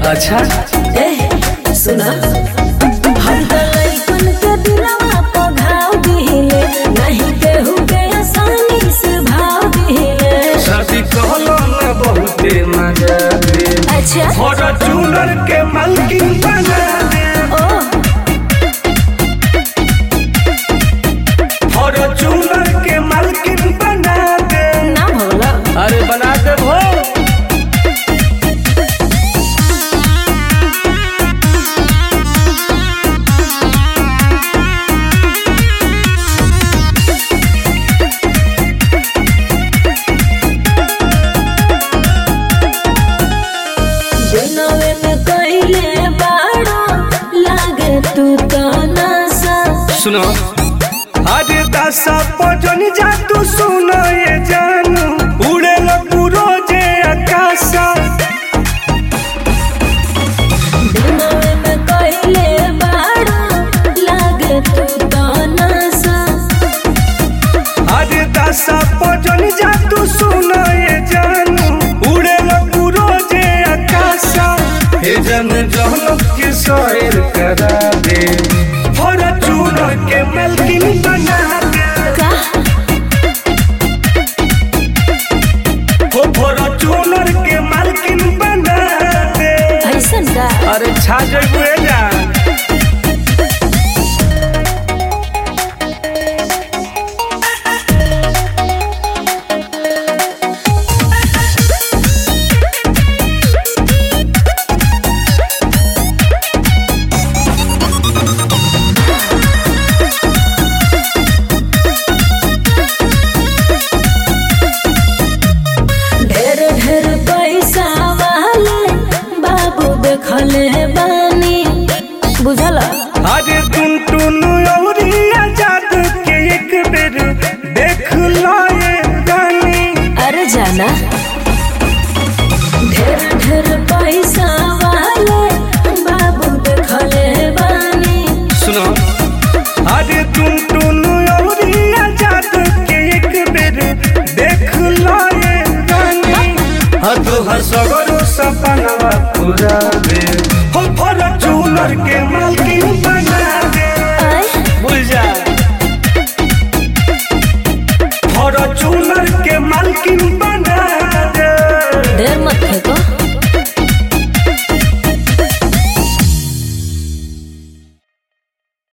अच्छा ए सुना हम त लइकन के दिलवा प घाव दिले नहीं केहू के आसानी से भाव दिले शादी कहलो ना बहुते मजा दे अच्छा फॉर्च्यूनर के मालकिन बना दे ओ फॉर्च्यूनर के मालकिन बना दे ना भोला अरे बना दे भो दिनवे में कइले बाड़ो लागे तू तो नसा सुनो अरे दशा पजन जा तू सुनो ये जानू उड़े लो पूरो जे आकाशा दिनवे में कइले बाड़ो लागे तू तो नसा अरे दशा पजन जा तू सुनो ये जानू उड़े लो पूरो जे आकाशा हे जन जहन के शहर करा दे फॉर्च्यूनर के मालकिन बना दे का हो फॉर्च्यूनर के मालकिन बना दे ऐसन का अरे छा जइबे जा ढेर ढेर पैसा वाले बाबू देखले बानी बुझल अरे तुम टुनु औरी आजाद के एक बेर देख लो ये रानी अरे जाना ढेर ढेर पैसा वाले बाबू देखले बानी सुनो अरे तुम टुनु औरी आजाद के एक बेर देख लो ये रानी हाँ तो हर सगरो सपनवा पूरा दे हो फॉर्च्यूनर के मालकिन बना दे आय बुझ जा फॉर्च्यूनर के मालकिन